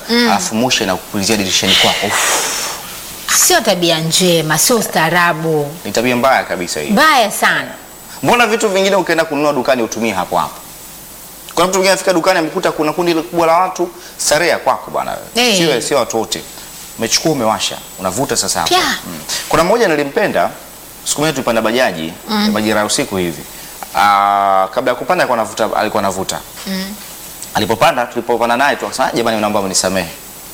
alafu moshi inakupulizia dirishani kwako. Uff, Sio tabia njema, sio ustaarabu, Ni tabia mbaya kabisa hii. mbaya sana. Mbona vitu vingine ukienda kununua dukani utumie hapo hapo? Kuna mtu mwingine afika dukani amekuta kuna kundi kubwa la watu, starehe ya kwako bwana. Eh. Sio sio watu wote. Umechukua umewasha, unavuta sasa hapo. Pia. Mm. Kuna mmoja nilimpenda siku moja tulipanda bajaji majira ya usiku hivi. Ah, kabla ya kupanda alikuwa anavuta alikuwa anavuta. Alipopanda tulipopanda naye tu akasema "Ah, jamani naomba mnisamehe.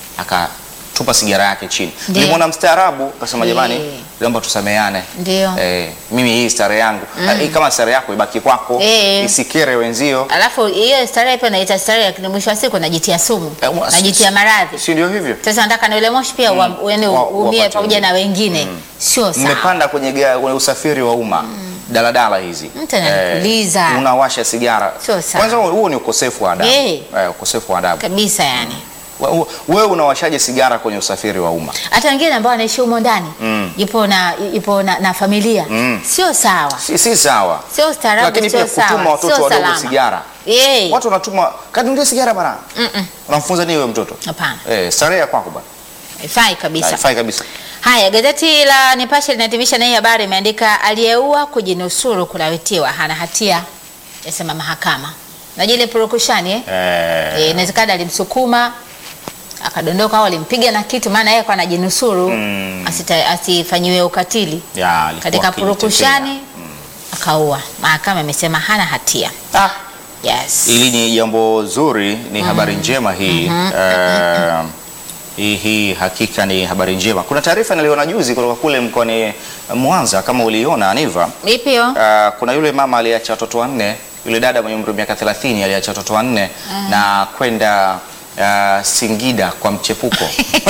Akatupa sigara yake chini. Ndiyo. Nilimwona mstaarabu akasema Eh. jamani naomba tusameheane. Ndio. Eh, mimi hii starehe yangu mm. kama starehe yako ibaki kwako Eh. isikere wenzio Alafu hiyo starehe pia naita starehe, lakini mwisho wa siku najitia sumu, Eh, wa- najitia maradhi. si ndio hivyo Sasa nataka na ule moshi pia mm. uende Wa- uumie wapate pamoja wengine. na wengine, sio sawa. mmepanda kwenye, ga- kwenye usafiri wa umma daladala hizi Mtu anakuuliza. unawasha sigara Sio sawa. kwanza huo ni ukosefu wa adabu Eh. eh, ukosefu wa adabu kabisa yani. Wa- wewe unawashaje sigara kwenye usafiri wa umma Hata wengine ambao wanaishi humo ndani Mm. ipo na ipo na, na familia Mm. sio sawa, si, si sawa sio ustaarabu, lakini sio pia kutuma sawa, watoto sio wadogo salama. sigara Eh, watu wanatuma kanunulia sigara bana Mm-mm. unamfunza nini wewe mtoto hapana, eh, starehe ya kwako bana haifai kabisa. haifai kabisa Haya, gazeti la Nipashe linahitimisha na hii habari, imeandika aliyeua kujinusuru kulawitiwa hana hatia, yasema mahakama. Najua ile purukushani eh? eh, Eh, inawezekana alimsukuma akadondoka au alimpiga na kitu, maana yeye kwa anajinusuru Mm. asita- asifanyiwe ukatili ya, alikuwa katika akijitetea. purukushani akaua. Mahakama imesema hana hatia. Ah, Yes. Hili ni jambo zuri, ni habari njema hii. Eh, hii hii hakika ni habari njema. Kuna taarifa niliona juzi kutoka kule mkoani Mwanza, kama uliona Aniva. Vipi hiyo? Uh, kuna yule mama aliacha watoto wanne, yule dada mwenye umri wa miaka 30 aliacha watoto wanne na kwenda uh, Singida kwa mchepuko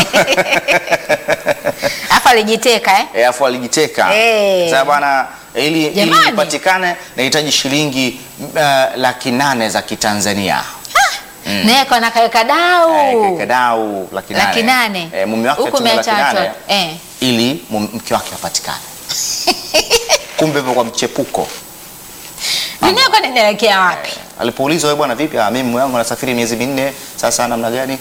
Hapa alijiteka eh? Eh, afu alijiteka. Eh. Sasa bwana ili ili Jamani. ipatikane nahitaji shilingi uh, laki nane za Kitanzania. Naye kwa nakaweka dau. Eh, kadau laki nane. Laki nane. Eh, mume wake Huku atume laki umeacha nane watoto. Eh. ili mum- mke wake apatikane. Kumbe hivyo kwa mchepuko. Dunia kwa ninaelekea wapi? Alipoulizwa wewe bwana vipi? Ah, mimi mume wangu anasafiri miezi minne, sasa namna gani?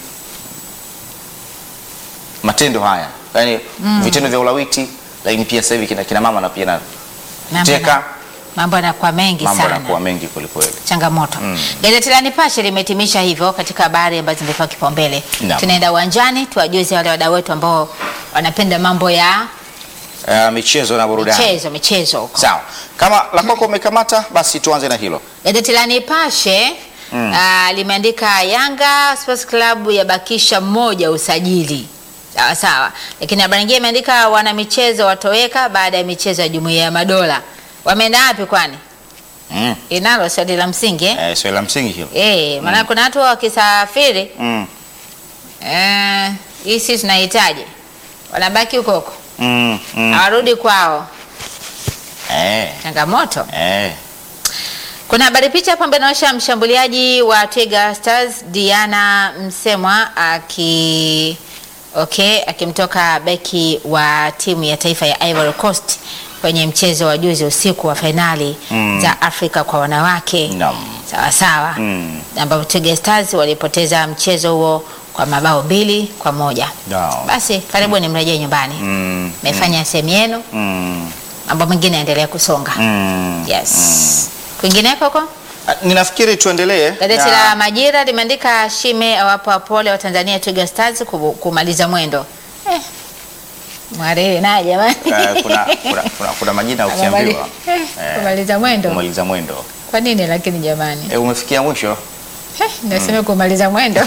Matendo haya. Yaani vitendo vya ulawiti lakini pia sasa hivi kina, kina mama na pia na Mambo teka yana- Mambo yanakuwa mengi mambo sana. yanakuwa mengi kweli kweli. changamoto. Gazeti la Nipashe limehitimisha hivyo katika habari ambazo zimepewa kipaumbele. Naam. Tunaenda uwanjani tuwajuze wale wadau wetu ambao wanapenda mambo ya Uh, michezo na burudani. michezo michezo huko. Sawa. Kama la kwako umekamata basi tuanze na hilo. Gazeti la Nipashe ah, limeandika Yanga Sports Club yabakisha mmoja usajili. Sawa sawa. Lakini habari nyingine imeandika wana michezo watoweka baada ya michezo ya Jumuiya ya Madola. Wameenda wapi kwani? Mm. Inalo swali la msingi eh? Eh, swali la msingi hilo. Eh, maana kuna watu wakisafiri Mm. Eh, hii sisi tunahitaji wanabaki huko huko Mm. Mm. hawarudi kwao, Eh. changamoto. Eh. Kuna habari picha hapa ambayo inaonyesha mshambuliaji wa Twiga Stars Diana Msemwa aki okay, akimtoka beki wa timu ya taifa ya Ivory Coast kwenye mchezo wa juzi usiku wa fainali Mm. za Afrika kwa wanawake Naam. sawa sawa, Mm. ambapo Twiga Stars walipoteza mchezo huo kwa mabao mbili kwa moja. Naam. Basi karibuni mrejee nyumbani, Mm. mmefanya sehemu yenu, Mm. mambo mengine yaendelea kusonga. Mm. Yes. Kwingineko huko Ah, Ninafikiri tuendelee. gazeti na- la Majira limeandika Shime awapa pole wa Tanzania Twiga Stars kubu- kumaliza mwendo. Eh. Mwariri naye jamani. Eh, kuna, kuna, kuna, kuna majina ukiambiwa Eh, eh, kumaliza mwendo. kumaliza mwendo Kwa nini lakini jamani? eh, umefikia mwisho Eh, nasema kumaliza mwendo.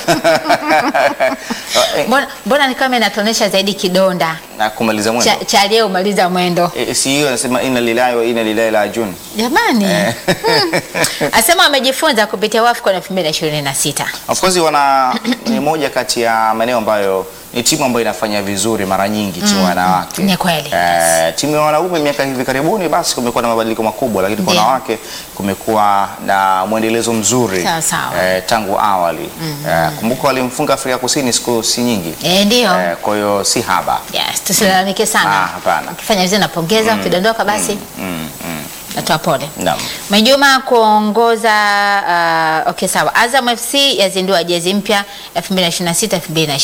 Eh, Mbona mbona ni kama inatuonyesha zaidi kidonda na kumaliza mwendo cha, cha aliyemaliza mwendo. eh, si hiyo anasema ina lilahi wa ina lilahi la jun Jamani. Eh. Hmm. Asema wamejifunza kupitia WAFCON 2026. of course wana ni moja kati ya maeneo ambayo ni timu ambayo inafanya vizuri mara nyingi timu ya wanawake Ni kweli, eh, timu ya wanaume miaka hivi karibuni basi kumekuwa na mabadiliko makubwa lakini kwa Ndiyo. wanawake kumekuwa na mwendelezo mzuri Sawa, sawa. eh, tangu awali eh, kumbuka walimfunga Afrika Kusini siku si nyingi Eh, ndio. eh, kwa hiyo si haba Yes, tusilalamike sana. Ah, hapana. Ukifanya vizuri napongeza, ukidondoka basi mm, mm. natoa pole. Naam. Mwinjuma kuongoza uh, okay sawa. Azam FC yazindua jezi mpya 2026 2027.